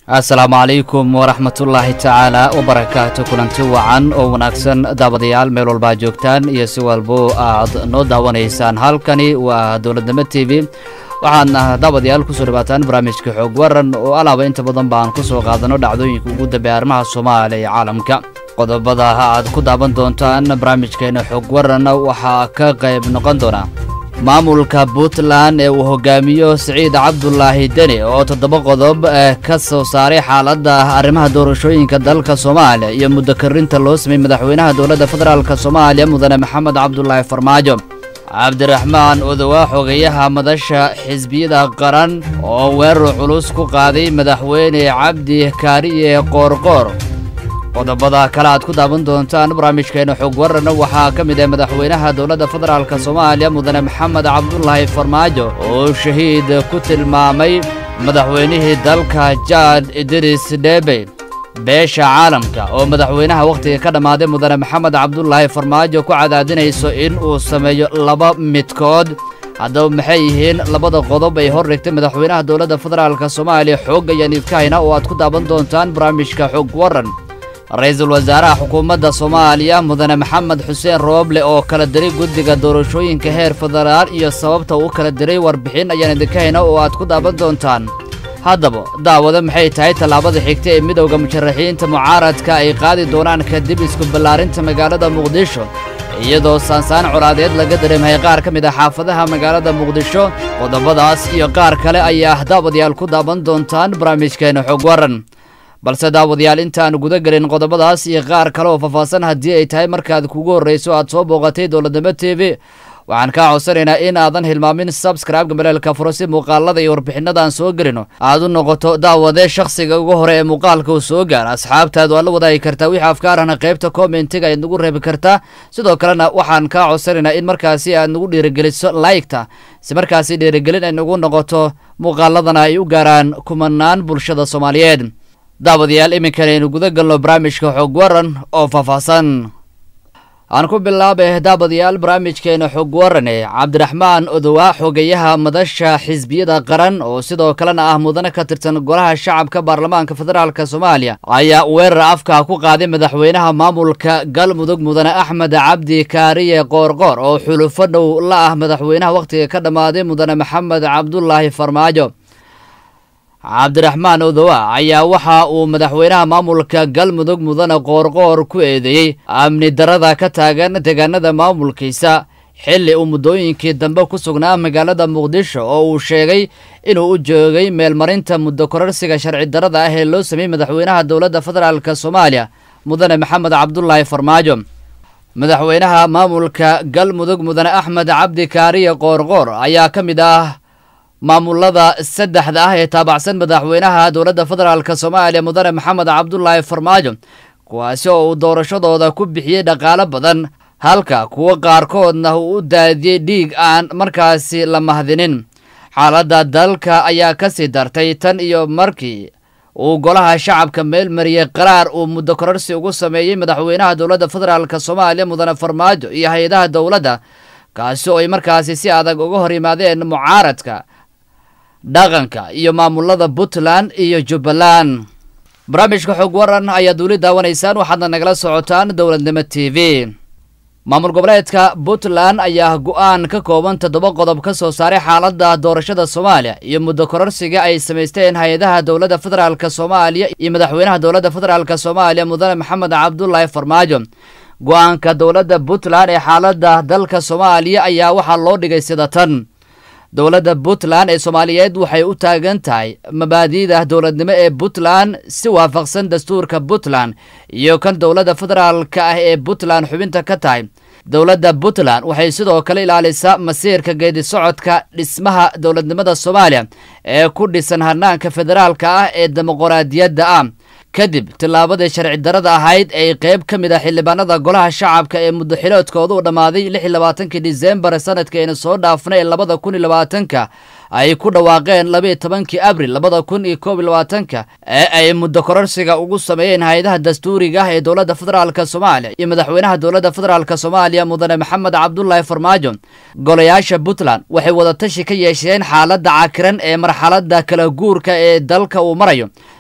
asalaamu calaykum waraxmatullaahi tacaala wabarakaatu kulanti wacan oo wanaagsan daawadayaal meel walbaa joogtaan iyo si walbo aad noo daawanaysaan halkani waa dowladnimo t v waxaadna daawadayaal kusoo dhawaataan barnaamijka xoog waran oo alaaba inta badan baan ku soo qaadano dhacdooyinka ugu dambeeya arrimaha soomaaliya iyo caalamka qodobada aad ku daawan doontaan barnaamijkeena xoog waran waxaa ka qayb noqon doona maamulka puntland ee uu hogaamiyo siciid cabdulaahi deni oo toddoba qodob ka soo saaray xaaladda arrimaha doorashooyinka dalka soomaaliya iyo muddo karinta loo sameeyey madaxweynaha dowladda federaalk soomaaliya mudane maxamed cabdulaahi farmaajo cabdiraxmaan odowa xogeyaha madasha xisbiyada qaran oo weerar culus ku qaaday madaxweyne cabdi kaariye qoorqoor qodobada kale aad ku daawan doontaan barnaamijkeena xog warana waxaa ka mid ah madaxweynaha dowladda federaalk soomaaliya mudane maxamed cabdulaahi farmaajo oo shahiid ku tilmaamay madaxweynihii dalka jaad idris dhebe beesha caalamka oo madaxweynaha wakhtiga ka dhammaaday mudane maxamed cabdulaahi farmaajo ku cadaadinayso in uu sameeyo laba midkood haddaba maxay yihiin labada qodob ay hor dhigtay madaxweynaha dowladda federaalk soomaaliya xoog ayaan idkahayna oo aad ku daawan doontaan barnaamijka xog waran ra-iisul wasaaraha xukuumadda soomaaliya mudane maxamed xuseen rooble oo kala diray guddiga doorashooyinka heer federaal iyo sababta uu kala diray warbixin ayaan idinka hayna oo aad ku daawan doontaan haddaba daawado maxay tahay tallaabada xigta ee midowda musharaxiinta mucaaradka ay qaadi doonaan kadib isku ballaarinta magaalada muqdisho iyadoo saansaan colaadeed laga dareemahay qaar ka mid ah xaafadaha magaalada muqdisho qodobadaas iyo qaar kale ayaa daawadayaal ku daawan doontaan barnaamijkeena xog waran balse daawadayaal intaan guda gelin qodobadaas iyo qaar kale oo faahfaahsan haddii ay tahay markaad kugu horrayso aad soo booqatay dowladnimo t v waxaan kaa codsanaynaa in aadan hilmaamin sabscribe-ga maleelka furo si muuqaalada iyo warbixinadaan soo gelino aad u noqoto daawade shakhsiga ugu hore ee muuqaalka uu soo gaara asxaabtaad waad la wadaagi kartaa wixii afkaarana qaybta commentiga ayaad nagu reebi kartaa sidoo kalena waxaan kaa codsanaynaa in markaasi aad nagu dhiirigeliso laygta si markaasi dhiirigelin ay nagu noqoto muuqaaladana ay u gaaraan kumanaan bulshada soomaaliyeed daawadayaal iminkan aynu guda galno barnaamijka xog waran oo faahfaahsan aan ku bilaabay daawadayaal barnaamijkeena xog warane cabdiraxmaan odowa xogeyaha madasha xisbiyada qaran oo sidoo kalena ah mudane ka tirsan golaha shacabka baarlamaanka federaalk soomaaliya ayaa weerar afka ku qaaday madaxweynaha maamulka galmudug mudane axmed cabdi kaariye qoorqoor oo xulufo dhow la ah madaxweynaha wakhtiga ka dhammaaday mudane maxamed cabdulaahi farmaajo cabdiraxmaan odowa ayaa waxa uu madaxweynaha maamulka galmudug mudane qoorqoor ku eedeeyey amni darada ka taagan deegaanada maamulkiisa xilli uu muddooyinkii dambe ku sugnaa magaalada muqdisho oo uu sheegay inuu u joogay meelmarinta muddo kororsiga sharci darada ah ee loo sameeyey madaxweynaha dowladda federaalk soomaaliya mudane maxamed cabdulaahi farmaajo madaxweynaha maamulka galmudug mudane axmed cabdi kaariye qoorqoor ayaa ka mid ah maamulada saddexda ah ee taabacsan madaxweynaha dowladda federaalk soomaaliya mudane maxamed cabdulaahi farmaajo kuwaasi oo uu doorashadooda ku bixiyey dhaqaalo badan halka kuwo qaarkoodna uu u daadiyey dhiig aan markaasi la mahdinin xaaladda dalka ayaa ka sii dartay tan iyo markii uu golaha shacabka meel mariyey qaraar uu muddo kororsi ugu sameeyey madaxweynaha dowladda federaalk soomaaliya mudane farmaajo iyo hay-adaha dowladda kaasi oo ay markaasi si adag uga hor yimaadeen mucaaradka dhaqanka iyo maamulada puntland iyo jubbaland barnaamijka xog waran ayaad weli daawanaysaan waxaadna nagala socotaan dowladnimo t v maamul goboleedka puntland ayaa go-aan ka kooban toddoba qodob ka soo saaray xaaladda doorashada soomaaliya iyo muddo kororsiga ay samaysteen hay-adaha dowladda federaalk soomaaliya iyo madaxweynaha dowladda federaalk soomaaliya mudane maxamed cabdulaahi farmaajo go-aanka dowladda puntland ee xaaladda dalka soomaaliya ayaa waxaa loo dhigay sida tan dowladda puntland ee soomaaliyeed waxay u taagan tahay mabaadi'da dowladnimo ee puntland si waafaqsan dastuurka puntland iyo kan dowladda federaalka ah ee puntland xubinta ka tahay dowladda puntland waxay sidoo kale ilaalisaa masiirka geedi socodka dhismaha dowladnimada soomaaliya ee ku dhisan hanaanka federaalka ah ee dimuqraadiyadda ah kadib tillaabadii sharci darada ahayd ay qayb ka mid ah xildhibaanada golaha shacabka ee muddaxiloodkooda u dhammaaday lix iyo labaatankii disembar sanadkeena soo dhaafnay ee labada kun iyo labaatanka ay ku dhawaaqeen labaiyo tobankii abril labada kun iyo koob iyo labaatanka ee ay muddo kororsiga ugu sameeyeen hay-adaha dastuuriga ah ee dowladda federaalk soomaaliya iyo madaxweynaha dowladda federaalk soomaaliya mudane maxamed cabdulaahi farmaajo golayaasha puntland waxay wadatashi ka yeesheen xaaladda cakiran ee marxaladda kala guurka ee dalka uu marayo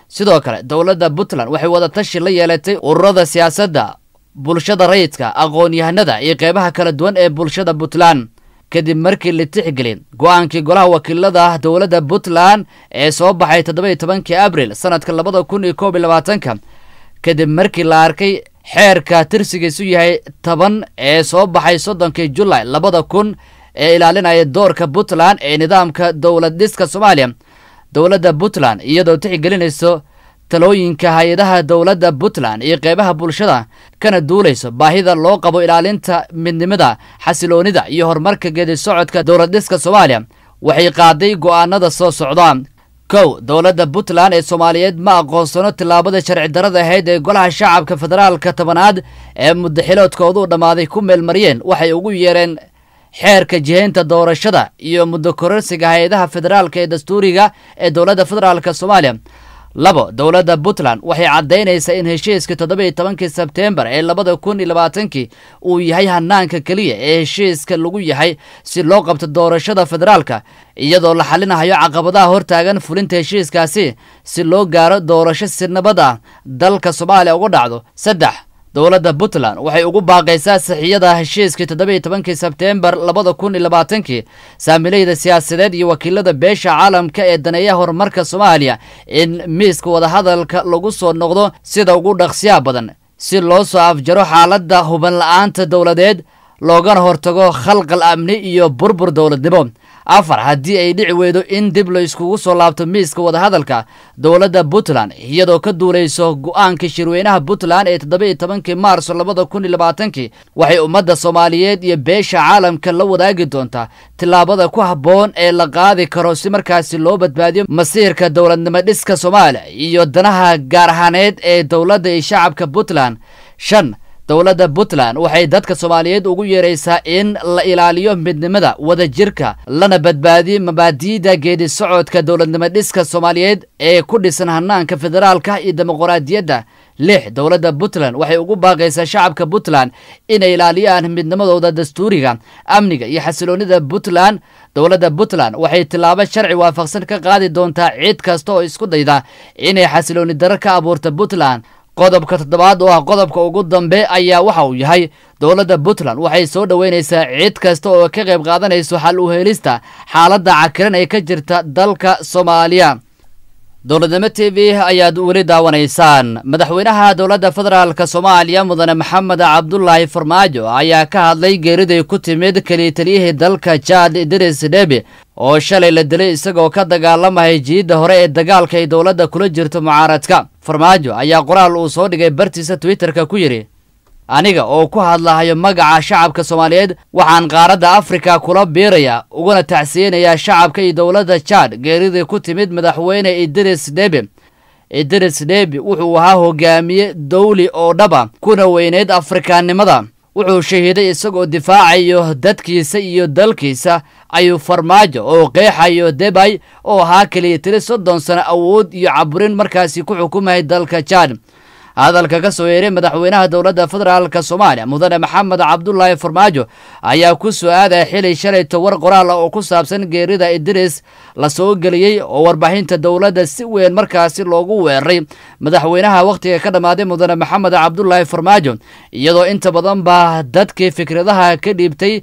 sidoo kale dowladda puntland waxay wadatashi la yeelatay ururada siyaasadda bulshada rayidka aqoon-yahanada iyo qeybaha kala duwan ee bulshada puntland kadib markii la tixgeliyay go-aankii golaha wakiilada dowladda puntland ee soo baxay toddoba-iyo tobankii abril sanadka labada kun iyo koob iyo labaatanka kadib markii la arkay xeerka tirsigiisu yahay toban ee soo baxay soddonkii julay labada kun ee ilaalinaya doorka puntland ee nidaamka dowlad dhiska soomaaliya dowladda puntland iyadoo tixgelinayso talooyinka hay-adaha dowladda puntland iyo qeybaha bulshada kana duulayso baahida loo qabo ilaalinta midnimada xasiloonida iyo horumarka geedi socodka dowlad dhiska soomaaliya waxay qaaday go'aanada soo socda kow dowladda puntland ee soomaaliyeed ma aqoonsano tillaabada sharci darada ahayd ee golaha shacabka federaalka tobanaad ee muddaxiloodkoodu dhammaaday ku meelmariyeen waxay ugu yeereen xeerka jihaynta doorashada iyo muddo kororsiga hay-adaha federaalka ee dastuuriga ee dowladda federaalka soomaaliya labo dowladda puntland waxay caddaynaysaa in heshiiskii toddoba iyo tobankii sebteembar ee labada kun iyo labaatankii uu yahay hanaanka keliya ee heshiiska lagu yahay si loo qabto doorashada federaalka iyadoo la xalinahayo caqabadaha hortaagan fulinta heshiiskaasi si loo gaaro doorasho si nabad ah dalka soomaaliya uga dhacdo saddex dowladda puntland waxay ugu baaqaysaa saxiyada heshiiskii toddoba iyo tobankii sebteembar labada kun iyo labaatankii saamilayda siyaasadeed iyo wakiilada beesha caalamka ee daneeyaha horumarka soomaaliya in miiska wadahadalka lagu soo noqdo sida ugu dhaqsiyaa badan si loo soo afjaro xaaladda huban la-aanta dowladeed loogana hortago khalqal amni iyo burbur dowladnimo afar haddii ay dhici weydo in dib la iskugu soo laabto miiska wadahadalka dowladda puntland iyadoo ka duulayso go-aanka shirweynaha puntland ee toddoba iyo tobankii maarso labada kun iyo labaatankii waxay ummadda soomaaliyeed iyo beesha caalamka la wadaagi doontaa tillaabada ku habboon ee la qaadi karo si markaasi loo badbaadiyo masiirka dowladnimo dhiska soomaaliya iyo danaha gaar ahaaneed ee dowladda iyo shacabka puntland shan dowladda puntland waxay dadka soomaaliyeed ugu yeeraysaa in la ilaaliyo midnimada wadajirka lana badbaadiyo mabaadi'da geedi socodka dowladnimo dhiska soomaaliyeed ee ku dhisan hanaanka federaalka iyo dimuqraadiyadda lix dowladda puntland waxay ugu baaqaysaa shacabka puntland inay ilaaliyaan midnimadooda dastuuriga amniga iyo xasiloonida puntland dowladda puntland waxay tillaabo sharci waafaqsan ka qaadi doontaa cid kasta oo isku dayda inay xasilooni daro ka abuurta puntland qodobka toddobaad oo ah qodobka ugu dambe ayaa waxa uu yahay dowladda puntland waxay soo dhoweynaysaa cid kasta oo ka qayb qaadanayso xal u helista xaaladda cakiran ee ka jirta dalka soomaaliya dowladnimo t v ayaad weli daawanaysaan madaxweynaha dowladda federaalk soomaaliya mudane maxamed cabdulaahi farmaajo ayaa ka hadlay geeriday ku timid keliya taliyihii dalka jaad idris dhebi oo shalay la dilay isagoo ka dagaalamaya jiidda hore ee dagaalka ay dowladda kula jirto mucaaradka farmaajo ayaa qoraal uu soo dhigay bartiisa twitterka ku yidhi aniga oo ku hadlahayo magaca shacabka soomaaliyeed waxaan qaaradda afrika kula biirayaa uguna tacsiyeynayaa shacabka iyo dowladda jaad geeridii ku timid madaxweyne idris dhebi idris dhebi wuxuu ahaa hogaamiye dawli oo dhaba kuna weyneyd afrikaannimada wuxuu shahiiday isagoo difaacayo dadkiisa iyo dalkiisa ayuu farmaajo oo qeexayo debay oo ahaa keliya tiri soddon sano awood iyo caburin markaasi ku xukumayay dalka jaad hadalka ka soo yeeray madaxweynaha dowladda federaalk soomaaliya mudane maxamed cabdulaahi farmaajo ayaa ku soo aadaya xili shalayto war qoraal ah oo ku saabsan geerida idris la soo geliyey oo warbaahinta dowladda si weyn markaasi loogu weeraray madaxweynaha wakhtiga ka dhammaaday mudane maxamed cabdulaahi farmaajo iyadoo inta badan ba dadkii fikradaha ka dhiibtay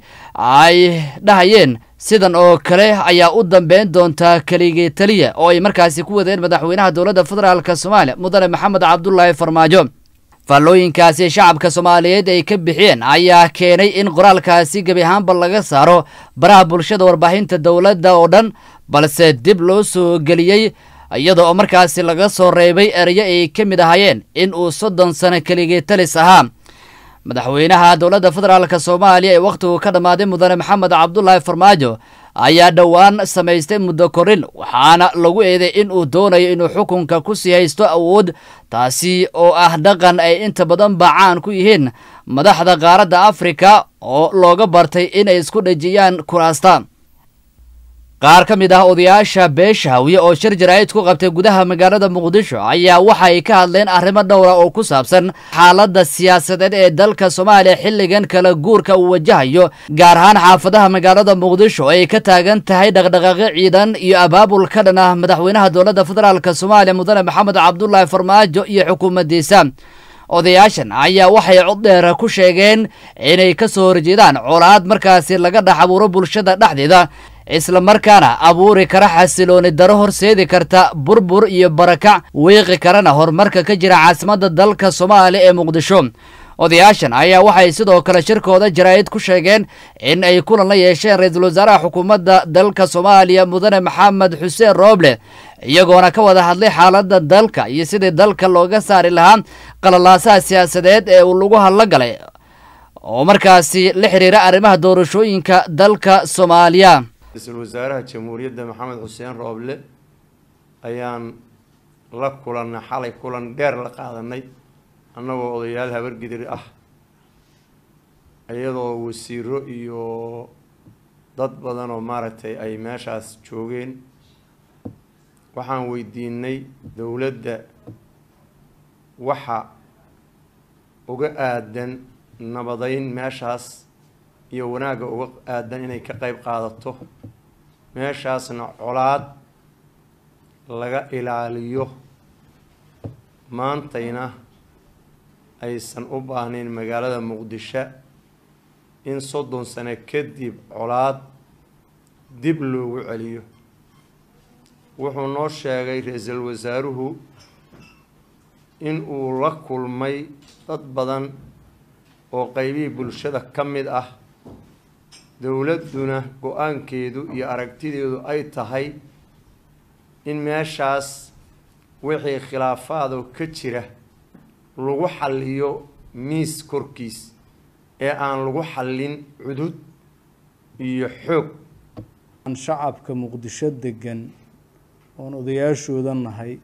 ay dhahayeen sidan oo kale ayaa u dambeyn doontaa keligii taliya oo ay markaasi ku wadeen madaxweynaha dowladda federaalk soomaaliya mudane maxamed cabdulaahi farmaajo faallooyinkaasi shacabka soomaaliyeed ay ka bixiyeen ayaa keenay in qoraalkaasi gebi ahaanba laga saaro baraha bulshada warbaahinta dowladda oo dhan balse dib loo soo geliyey iyada oo markaasi laga soo reebay ereyo ay ka mid ahaayeen in uu soddon sano keligii talis ahaa madaxweynaha dowladda federaalk soomaaliya ee wakhtigu ka dhammaaday mudane maxamed cabdulaahi farmaajo ayaa dhowaan samaystay muddo korin waxaana lagu eeday in uu doonayo inuu xukunka ku sii haysto awood taasi oo ah dhaqan ay inta badan bacaan ku yihiin madaxda qaaradda afrika oo looga bartay inay isku dhejiyaan kuraasta qaar ka mid ah odayaasha beesha hawiye oo shir jaraa'id ku qabtay gudaha magaalada muqdisho ayaa waxa ay ka hadleen arrimo dhowra oo ku saabsan xaaladda siyaasadeed ee dalka soomaaliya xilligan kala guurka uu wajahayo gaar ahaan xaafadaha magaalada muqdisho ay ka taagan tahay dhaqdhaqaaqyo ciidan iyo abaabul ka dhan ah madaxweynaha dowladda federaalk soomaaliya mudane maxamed cabdulaahi farmaajo iyo xukuumaddiisa odayaashan ayaa waxay cod dheer ku sheegeen inay ka soo horjeedaan colaad markaasi laga dhex abuuro bulshada dhexdeeda isla markaana abuuri kara xasilooni daro horseedi karta burbur iyo barakac wiiqi karana horumarka ka jira caasimadda dalka soomaaliya ee muqdisho odayaashan ayaa waxay sidoo kale shirkooda jaraa'id ku sheegeen in ay kulan la yeesheen ra-iisul wasaaraha xukuumadda dalka soomaaliya mudane maxamed xuseen rooble iyagoona ka wada hadlay xaaladda dalka iyo sidii dalka looga saari lahaa qalalaasaha siyaasadeed ee uu lagu hadlo galay oo markaasi la xiriira arrimaha doorashooyinka dalka soomaaliya ra-iisul wasaaraha jamhuuriyadda maxamed xuseen rooble ayaan la kulannay xalay kulan dheer la qaadanay annagoo odayaal habargidir ah iyadoo wasiiro iyo dad badan oo maaragtay ay meeshaas joogeen waxaan weydiinay dowladda waxa uga aadan nabadeyn meeshaas iyo wanaagga uga aadan inay ka qeyb qaadato meeshaasna colaad laga ilaaliyo maantayna aysan u baahnayn magaalada muqdisho in soddon sano kadib colaad dib loogu celiyo wuxuu noo sheegay ra-iisul wasaaruhu in uu la kulmay dad badan oo qeybihii bulshada ka mid ah dowladduna go-aankeedu iyo aragtideedu ay tahay in meeshaas wixii khilaafaadoo ka jira lagu xalliyo miis korkiis ee aan lagu xallin cudud iyo xoog shacabka muqdisho degan oon odayaashooda nahay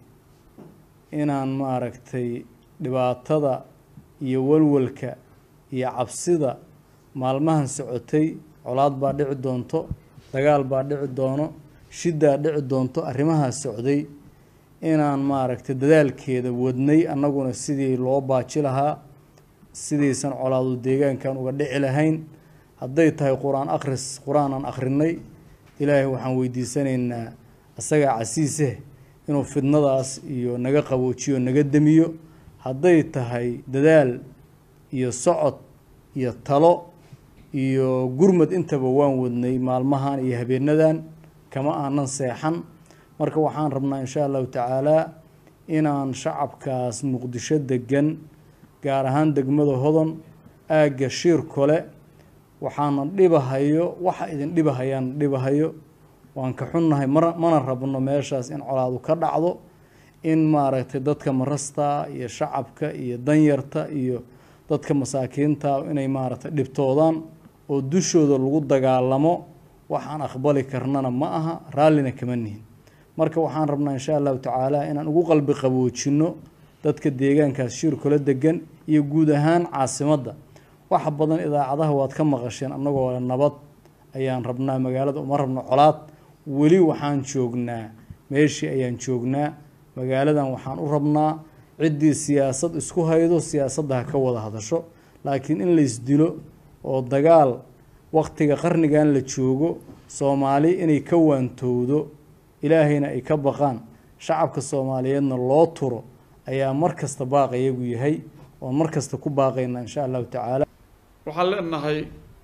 inaan maaragtay dhibaatada iyo walwalka iyo cabsida maalmahan socotay colaad baa dhici doonto dagaal baa dhici doono shiddaa dhici doonto arrimahaas socday inaan maaragtay dadaalkeeda wadnay annaguna sidii loo baaji lahaa sidaysan colaadu deegaankan uga dhici lahayn hadday tahay qur-aan akhris qur-aan aan akhrinay ilaahay waxaan weydiisanaynaa isagaa casiiseh inuu fidnadaas iyo naga qaboojiyo naga demiyo hadday tahay dadaal iyo socod iyo talo iyo gurmad intaba waan wadnay maalmahan iyo habeenadan kama aanan seexan marka waxaan rabnaa insha allahu tacaalaa inaan shacabkaas muqdisho degan gaar ahaan degmada hodon aagga shiir kole waxaana dhibahayo waxa idin dhibahayaan dhibahayo waan ka xunnahay mar mana rabno meeshaas in colaadu ka dhacdo in maaragtay dadka marasta iyo shacabka iyo danyarta iyo dadka masaakiinta inay maaragtay dhibtoodaan oo dushooda lagu dagaalamo waxaan aqbali karnana ma aha raallina kama nihin marka waxaan rabnaa insha allahu tacaala inaan ugu qalbi qaboojinno dadka deegaankaas shiir kula degan iyo guud ahaan caasimadda waxa badan idaacadaha waad ka maqasheen annagoo nabad ayaan rabnaa magaalada uma rabno colaad weli waxaan joognaa meeshii ayaan joognaa magaaladan waxaan u rabnaa ciddii siyaasad isku haydo siyaasadda ha ka wada hadasho laakiin in laysdilo oo dagaal waqtiga qarnigan la joogo soomaali inay ka waantowdo ilaahayna ay ka baqaan shacabka soomaaliyeedna loo turo ayaa mar kasta baaqayagu yahay oon mar kasta ku baaqayna insha allahu tacaala waxaan leenahay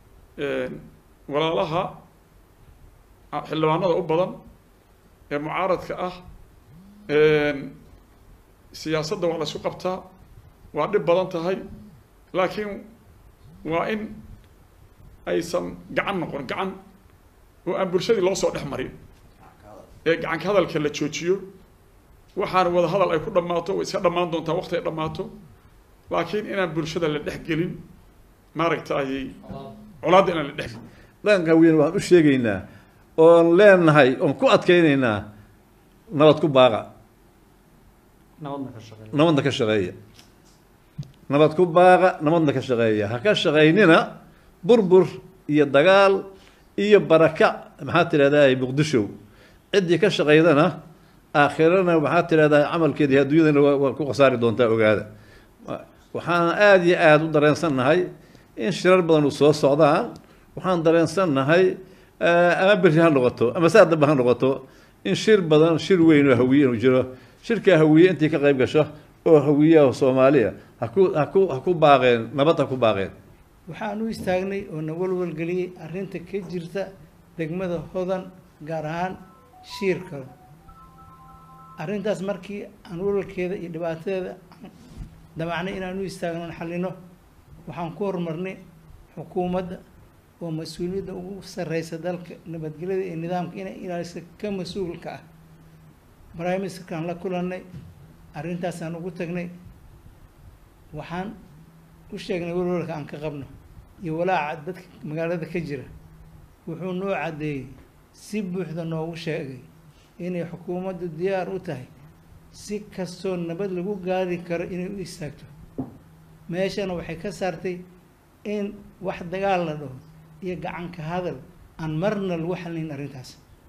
walaalaha xildhibaanada u badan ee mucaaradka ah siyaasadda waa la isku qabtaa waa dhib badan tahay laakiin waa in aysan gacan noqon gacan oo aan bulshadii loo soo dhex marin ee gacanka hadalka la joojiyo waxaana wada hadal ay ku dhammaato way iska dhammaan doontaa waqti ay dhammaato laakiin inaan bulshada la dhex gelin maaragtay colaadda inaan la dhex dhaqanka weyn waan u sheegaynaa oon leenahay oon ku adkaynaynaa nabad ku baaqa nabadna ka shaqeeya nabad ku baaqa nabadna ka shaqeeya ha ka shaqaynina burbur iyo dagaal iyo baraka maxaa tidhahdaa muqdisho ciddii ka shaqaydana aakhirana maxaa tidhahdaa camalkeedii adduunyadana waa ku khasaari doontaa ogaada waxaan aada iyo aada u dareensannahay in shirar badan u soo socdaan waxaan dareensannahay ama berri ha noqoto ama saa dambe ha noqoto in shir badan shir weyn oo hawiye inuu jiro shirkaa hawiye intii ka qayb gasho oo hawiyaha soomaaliya haku haku ha ku baaqeen nabad ha ku baaqeen waxaan u istaagnay oo na walwalgeliyey arrinta ka jirta degmada hodan gaar ahaan shiirka arrintaas markii aan walwalkeeda iyo dhibaatadeeda damacnay inaan u istaagno xallino waxaan ku horumarnay xukuumadda oo mas-uuliyadda ugu sarreysa dalka nabadgelyada iyo nidaamka inay ilaalisa ka mas-uulka ah prime ministerkaan la kulannay arrintaasaan ugu tagnay waxaan u sheegnay walwalka aan ka qabno iyo walaaca dadka magaalada ka jira wuxuu noo caddeeyey si buuxda noogu sheegay inay xukuumaddu diyaar u tahay si kastoo nabad lagu gaari karo inay u istaagto meeshana waxay ka saartay in wax dagaal la dhaho iyo gacanka hadal aan marna lagu xalinayn arrintaas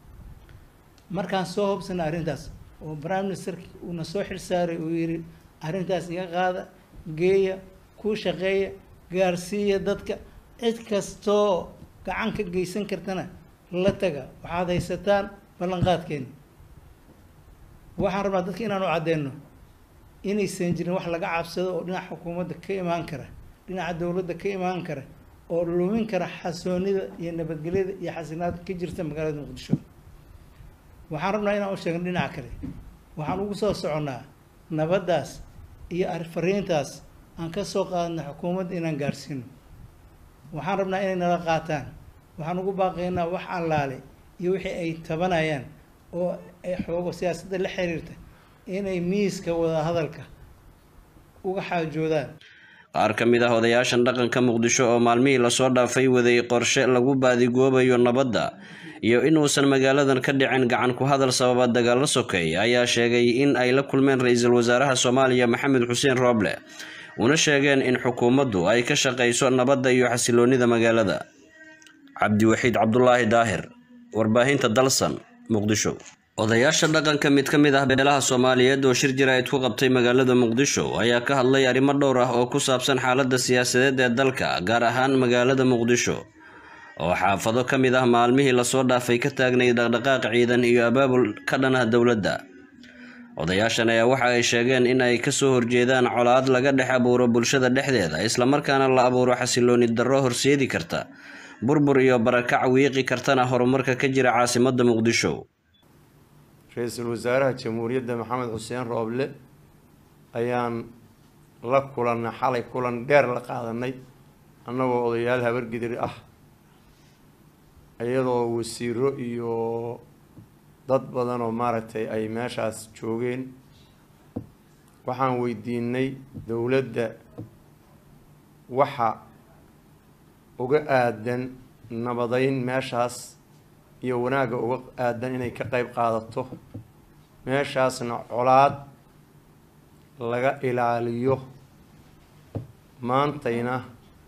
markaan soo hobsana arrintaas oo prime ministerki uuna soo xilsaaray uu yidhi arrintaas iga qaada geeya ku shaqeeya gaarsiiya dadka cid kastoo gacan ka geysan kartana la taga waxaad haysataan ballanqaadkeeni waxaan rabnaa dadka inaan u caddeeno inaysan jirin wax laga cabsado oo dhinaca xukuumadda ka imaan kara dhinaca dowladda ka imaan kara oo lumin kara xasoonida iyo nabadgelyada iyo xasinaada ka jirta magaalada muqdisho waxaan rabnaa inaan u sheegno dhinaca kale waxaan ugu soo soconnaa nabaddaas iyo fariintaas aan ka soo qaadna xukuumadda inaan gaarsiino waxaan rabnaa inay nala qaataan waxaan ugu baaqaynaa wax allaale iyo wixii ay tabanayaan oo ay xoogo siyaasadda la xiriirta inay miiska wada hadalka uga xaajoodaan qaar ka mid ah odayaashan dhaqanka muqdisho oo maalmihii lasoo dhaafay waday qorshe lagu baadigoobayo nabadda iyo inuusan magaaladan ka dhicin gacan ku hadal sababa dagaalo sokeey ayaa sheegay in ay la kulmeen ra-iisul wasaaraha soomaaliya maxamed xuseen rooble una sheegeen in xukuumaddu ay ka shaqayso nabadda iyo xasiloonida magaalada cabdiwaxiid cabdulaahi daahir warbaahinta dalsan muqdisho odayaasha dhaqanka mid ka mid ah beelaha soomaaliyeed oo shir jaraa'id ku qabtay magaalada muqdisho ayaa ka hadlay arrimo dhowr ah oo ku saabsan xaaladda siyaasadeed ee dalka gaar ahaan magaalada muqdisho oo xaafado ka mid ah maalmihii lasoo dhaafay ka taagnay dhaqdhaqaaq ciidan iyo abaabul ka dhan ah dowladda odayaashan ayaa waxa ay sheegeen in ay kasoo horjeedaan colaad laga dhex abuuro bulshada dhexdeeda islamarkaana la abuuro xasilooni darro horseedi karta burbur iyo barakac wiiqi kartana horumarka ka jira caasimadda muqdisho ra-iisul wasaaraha jamhuuriyadda maxamed xuseen rooble ayaan la kulannay xalay kulan dheer la qaadanay annagoo odayaal habargidir ah iyadoo wasiiro iyo dad badan oo maaragtay ay meeshaas joogeen waxaan weydiinay dowladda waxa uga aadan nabadeyn meeshaas iyo wanaagga uga aadan inay ka qeyb qaadato meeshaasna colaad laga ilaaliyo maantayna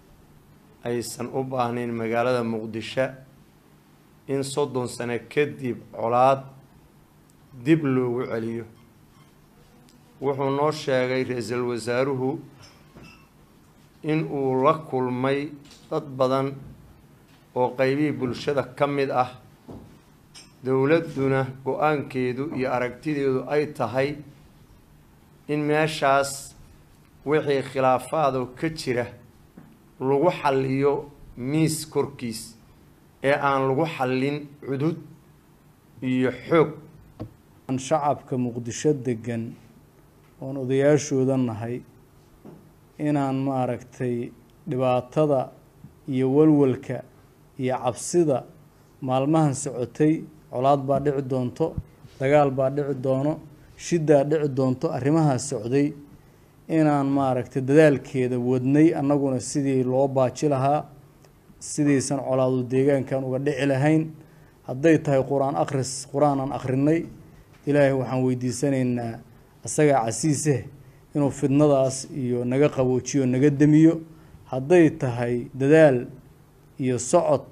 aysan u baahnayn magaalada muqdisho in soddon sano kadib colaad dib loogu celiyo wuxuu noo sheegay ra-iisul wasaaruhu in uu la kulmay dad badan oo qeybihii bulshada ka mid ah dowladduna go-aankeedu iyo aragtideedu ay tahay in meeshaas wixii khilaafaadoo ka jira lagu xalliyo miis korkiis ee aan lagu xallin cudud iyo xoog aan shacabka muqdisho degan oon odayaashooda nahay inaan maaragtay dhibaatada iyo walwalka iyo cabsida maalmahan socotay colaad baa dhici doonto dagaal baa dhici doono shidaa dhici doonto arrimahaas socday inaan maaragtay dadaalkeeda wadnay annaguna sidii loo baaji lahaa sidaysan colaadu deegaankan uga dhici lahayn hadday tahay qur-aan akhris qur-aan aan akhrinay ilaahay waxaan weydiisanaynaa isagaa casiiseh inuu fidnadaas iyo naga qaboojiyo naga demiyo hadday tahay dadaal iyo socod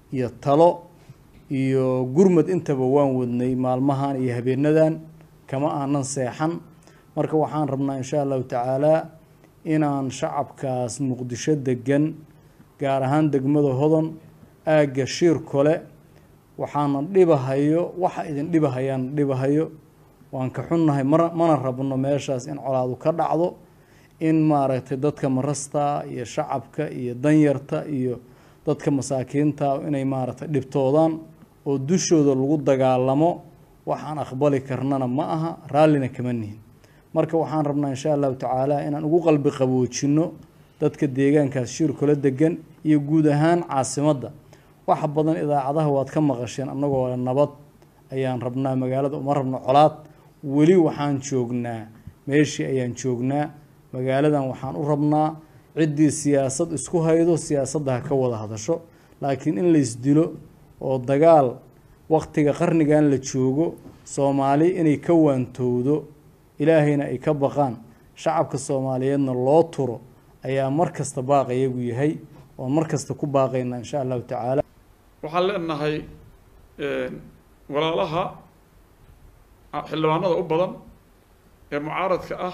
iyo talo iyo gurmad intaba waan wadnay maalmahan iyo habeenadan kama aanan seexan marka waxaan rabnaa insha allahu tacaalaa inaan shacabkaas muqdisho degan gaar ahaan degmada hodon aagga shiir kole waxaana dhibahayo waxa idin dhibahayaan dhibahayo waan ka xunnahay mana mana rabno meeshaas in colaadu ka dhacdo in maaragtay dadka marasta iyo shacabka iyo danyarta iyo dadka masaakiinta inay maaragtay dhibtoodaan oo dushooda lagu dagaalamo waxaan aqbali karnana ma aha raallina kama nihin marka waxaan rabnaa insha allahu tacaala inaan ugu qalbi qaboojino dadka deegaankaas shiir kula degan iyo guud ahaan caasimadda wax badan idaacadaha waad ka maqasheen annagoo nabad ayaan rabnaa magaalada uma rabno colaad weli waxaan joognaa meeshii ayaan joognaa magaaladan waxaan u rabnaa ciddii siyaasad isku haydo siyaasadda ha ka wada hadasho laakiin in laysdilo oo dagaal waqtiga qarnigan la joogo soomaali inay ka waantowdo ilaahayna ay ka baqaan shacabka soomaaliyeedna loo turo ayaa mar kasta baaqayagu yahay oon mar kasta ku baaqaynaa insha allahu tacaala waxaan leenahay walaalaha xildhibaanada u badan ee mucaaradka ah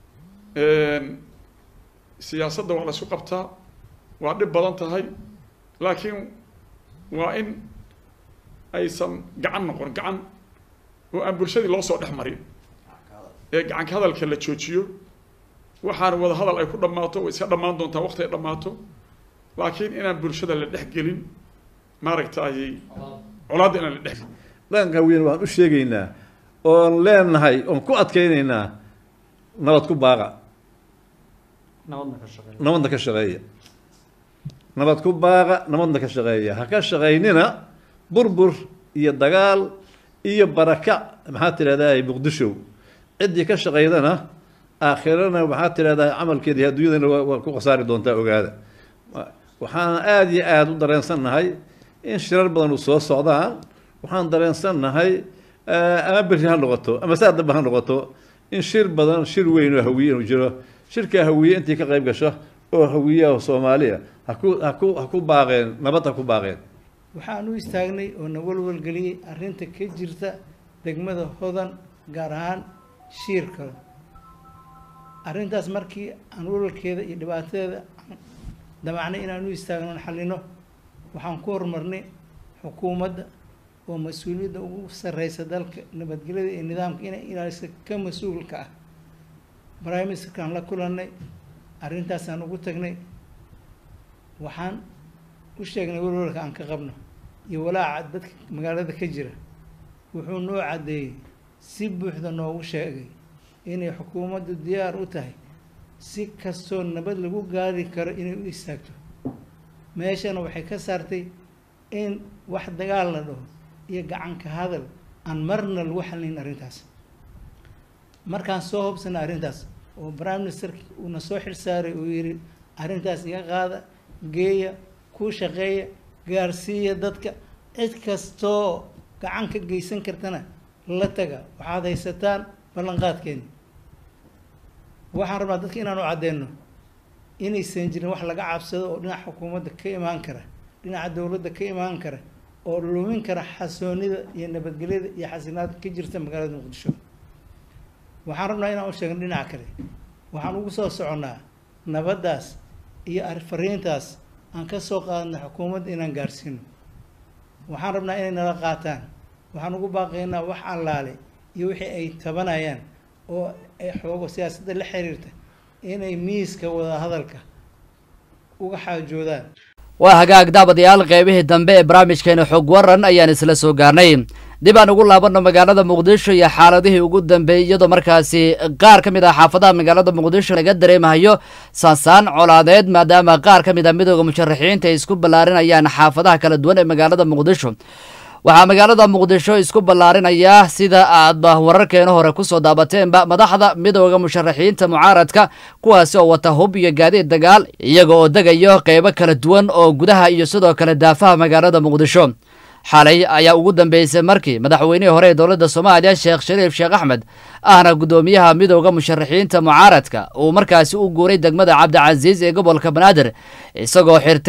siyaasadda waa la isku qabtaa waa dhib badan tahay laakiin waa in aysan gacan noqon gacan oo aan bulshadii loo soo dhex marin ee gacanka hadalka la joojiyo waxaana wada hadal ay ku dhammaato way iska dhammaan doontaa waqti ay dhammaato laakiin inaan bulshada la dhex gelin maaragtay colaadda inaan la dhex dhaqanka weyn waan u sheegaynaa oon leenahay oon ku adkaynaynaa nabad ku baaqa nabadna ka shaqeeya nabad ku baaqa nabadna ka shaqeeya ha ka shaqaynina burbur iyo dagaal iyo baraka maxaad tidhahdaa muqdisho ciddii ka shaqaydana aakhirana maxaad tidhahdaa camalkeedii adduunyadana waa ku khasaari doontaa ogaada waxaan aada iyo aada u dareensannahay in shirar badan u soo socdaan waxaan dareensannahay ama berri ha noqoto ama saa dambe ha noqoto in shir badan shir weyn oo hawiye inuu jiro shirkaa hawiye intii ka qayb gasho oo hawiyaha soomaaliya haku haku ha ku baaqeen nabad ha ku baaqeen waxaan u istaagnay oo na walwalgeliyey arrinta ka jirta degmada hodan gaar ahaan shiirka arrintaas markii aan walwalkeeda iyo dhibaatadeeda damacnay inaan u istaagno on xallino waxaan ku horumarnay xukuumadda oo mas-uuliyadda ugu sarreysa dalka nabadgelyada iyo nidaamka inay ilaalisa ka mas-uulka ah prime ministerkaan la kulannay arrintaasaan ugu tagnay waxaan u sheegnay walwalka aan ka qabno iyo walaaca dadka magaalada ka jira wuxuu noo caddeeyey si buuxda noogu sheegay inay xukuumaddu diyaar u tahay si kastoo nabad lagu gaari karo inay u istaagto meeshana waxay ka saartay in wax dagaal la dhaho iyo gacanka hadal aan marna lagu xalinayn arrintaas markaan soo hobsana arrintaas oo prime ministerki uuna soo xilsaaray uu yidhi arrintaas iga qaada geeya ku shaqeeya gaarsiiya dadka cid kastoo gacan ka geysan kartana la taga waxaad haysataan ballanqaadkeeni waxaan rabnaa dadka inaan u cadeyno inaysan jirin wax laga cabsado oo dhinaca xukuumadda ka imaan kara dhinaca dowladda ka imaan kara oo lumin kara xasoonida iyo nabadgelyada iyo xasinaada ka jirta magaalada muqdisho waxaan rabnaa inaan u sheegno dhinaca kale waxaan ugu soo soconnaa nabaddaas iyo fariintaas aan ka soo qaadna xukuumadda inaan gaarsiino waxaan rabnaa inay nala qaataan waxaan ugu baaqaynaa wax allaale iyo wixii ay tabanayaan oo ay xoogo siyaasadda la xiriirta inay miiska wada hadalka uga xaajoodaan waa hagaag daabadayaal qeybihii dambe ee barnaamijkeena xog waran ayaan isla soo gaarnay dib aan ugu laabanno magaalada muqdisho iyo xaaladihii ugu dambeeyey iyadoo markaasi qaar ka mid ah xaafadaha magaalada muqdisho laga dareemahayo saansaan colaadeed maadaama qaar ka mid ah midooda musharaxiinta ay isku ballaarinayaan xaafadaha kala duwan ee magaalada muqdisho waxaa magaalada muqdisho isku ballaarinaya sida aadba wararkeena hore kusoo daabateenba madaxda midooda musharaxiinta mucaaradka kuwaasi oo wata hub iyo gaadiid dagaal iyaga oo degayo qeybo kala duwan oo gudaha iyo sidoo kale daafaha magaalada muqdisho xalay ayaa ugu dambeysay markii madaxweynihii hore ee dowladda soomaaliya sheekh shariif sheekh axmed ahna guddoomiyaha midooda musharaxiinta mucaaradka uu markaasi u guuray degmada cabdicasiis ee gobolka banaadir isagoo xirtay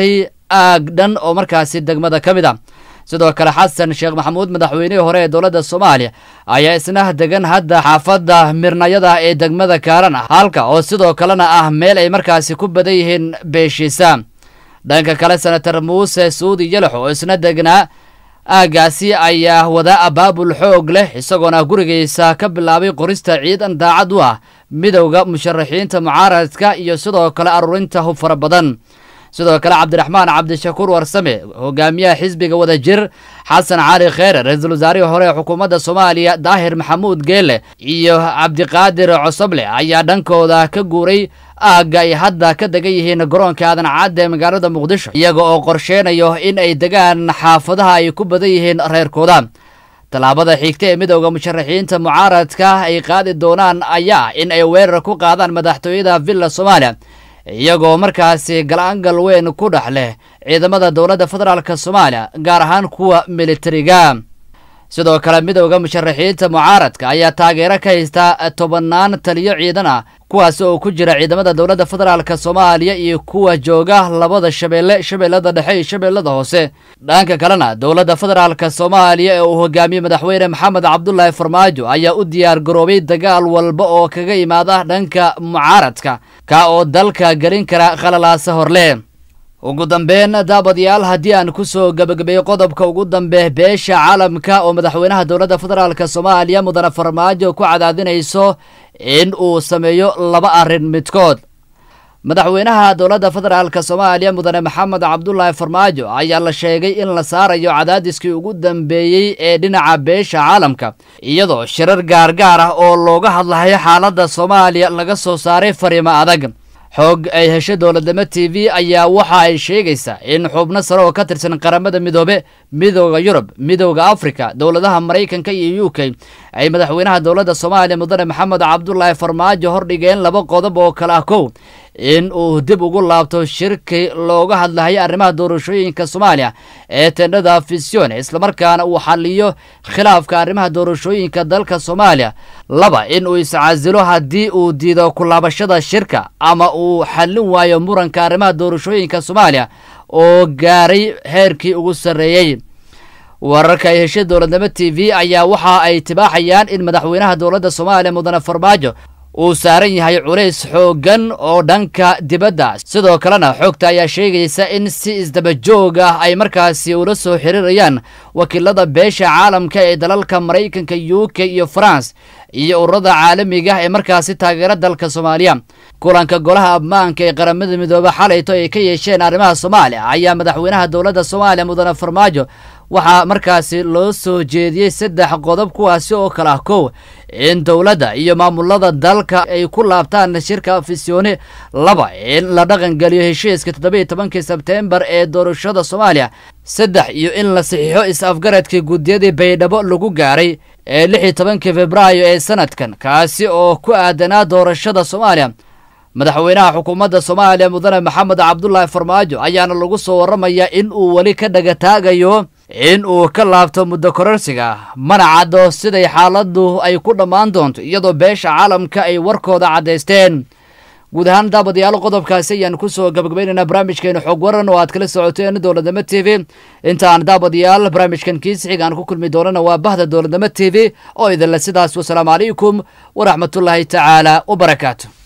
aag dhan oo markaasi degmada ka mid a sidoo kale xasan sheekh maxamuud madaxweynihii hore ee dowladda soomaaliya ayaa isna degan hadda xaafadda mirnayada ee degmada kaaran halka oo sidoo kalena ah meel ay markaasi ku badan yihiin beeshiisa dhanka kale senator muuse suudi yalax oo isna degnaa aaggaasi ayaa wada abaabul xoog leh isagoona gurigiisa ka bilaabay qorista ciidan daacad u ah midowda musharaxiinta mucaaradka iyo sidoo kale aruurinta hub fara badan sidoo kale cabdiraxmaan cabdishakuur warsame hogaamiyaha xisbiga wadajir xasan cali kheere ra-iisul wasaarihii hore ee xukuumadda soomaaliya daahir maxamuud geele iyo cabdiqaadir cosoble ayaa dhankooda ka guuray aagga ay hadda ka degan yihiin garoonka aadan cadda ee magaalada muqdisho iyaga oo qorsheynayo in ay degaan xaafadaha ay ku badan yihiin reerkooda tallaabada xigta ee midowda musharaxiinta mucaaradka ay qaadi doonaan ayaa in ay weerar ku qaadaan madaxtooyada villa soomaaliya iyagoo markaasi gal-aangal weyn ku dhex leh ciidamada dowladda federaalk soomaaliya gaar ahaan kuwa militariga sidoo kale midowda musharaxiinta mucaaradka ayaa taageero ka haysta tobannaan taliyo ciidan ah kuwaasi oo ku jira ciidamada dowladda federaalk soomaaliya iyo kuwa jooga labada shabeelle shabeellada dhexe iyo shabeellada hoose dhanka kalena dowladda federaalk soomaaliya ee uu hogaamiyey madaxweyne maxamed cabdulaahi farmaajo ayaa u diyaar garoobay dagaal walba oo kaga imaada dhanka mucaaradka ka oo dalka gelin kara khalalaasa horle ugu dambeyn daabadyaal haddii aan kusoo gebagabeeyo qodobka ugu dambe beesha caalamka oo madaxweynaha dowladda federaalk soomaaliya mudane farmaajo ku cadaadinayso in uu sameeyo laba arrin midkood madaxweynaha dowladda federaalk soomaaliya mudane maxamed cabdulaahi farmaajo ayaa la sheegay in la saarayo cadaadiskii ugu dambeeyey ee dhinaca beesha caalamka iyadoo shirar gaargaar ah oo looga hadlayo xaaladda soomaaliya laga soo saaray fariimo adag xoog ay hesho dowladnimo t v ayaa waxa ay sheegaysaa in xubno sare oo ka tirsan qaramada midoobe midooda yurub midooda africa dowladaha maraykanka iyo u k ay madaxweynaha dowladda soomaaliya mudane maxamed cabdulaahi farmaajo hordhigeen laba qodob oo kale ah kow in uu dib ugu laabto shirki looga hadlahayo arrimaha doorashooyinka soomaaliya ee tendhada fisione islamarkaana uu xaliyo khilaafka arrimaha doorashooyinka dalka soomaaliya laba in uu iscasilo haddii uu diido kulaabashada shirka ama uu xallin waayo muranka arrimaha doorashooyinka soomaaliya oo gaaray heerkii ugu sarreeyey wararka ay heshay dowladnimo t v ayaa waxa ay tibaaxayaan in madaxweynaha dowladda soomaaliya mudane farmaajo uu saaran yahay culays xooggan oo dhanka dibadda sidoo kalena xogta ayaa sheegaysa in si isdaba joog ah ay markaasi ula soo xiriirayaan wakiilada beesha caalamka ee dalalka maraykanka u k iyo france iyo ururada caalamiga ee markaasi taageera dalka soomaaliya kulanka golaha ammaanka ee qaramada midoobe xalayto ay ka yeesheen arrimaha soomaaliya ayaa madaxweynaha dowladda soomaaliya mudane farmaajo waxaa markaasi loo soo jeediyey saddex qodob kuwaasi oo kale ah kow in dowladda iyo maamulada dalka ay ku laabtaan shirka fisione laba in la dhaqangeliyo heshiiska toddobiiyo tobankii sebteembar ee doorashada soomaaliya saddex iyo in la saxiixo is-afgaradkii guddiyadii baydhabo lagu gaaray ee lix iyo tobankii februaayo ee sanadkan kaasi oo ku aadanaa doorashada soomaaliya madaxweynaha xukuumadda soomaaliya mudane maxamed cabdulaahi farmaajo ayaana lagu soo warramayaa in uu weli ka dhagataagayo in uu ka laabto muddo kororsiga mana caddo siday xaaladdu ay ku dhammaan doonto iyadoo beesha caalamka ay warkooda caddaysteen guud ahaan daabadayaal qodobkaasi ayaan kusoo gabagabaynaynaa barnaamijkeenu xog waran oo aad kala socoteen dowladnimo t v intaan daabadayaal barnaamijkan kiisixig aan ku kulmi doonana waa bahda dowladnimo t v oo idinle sidaas wasalaamu calaykum waraxmatullaahi tacaala wabarakaatu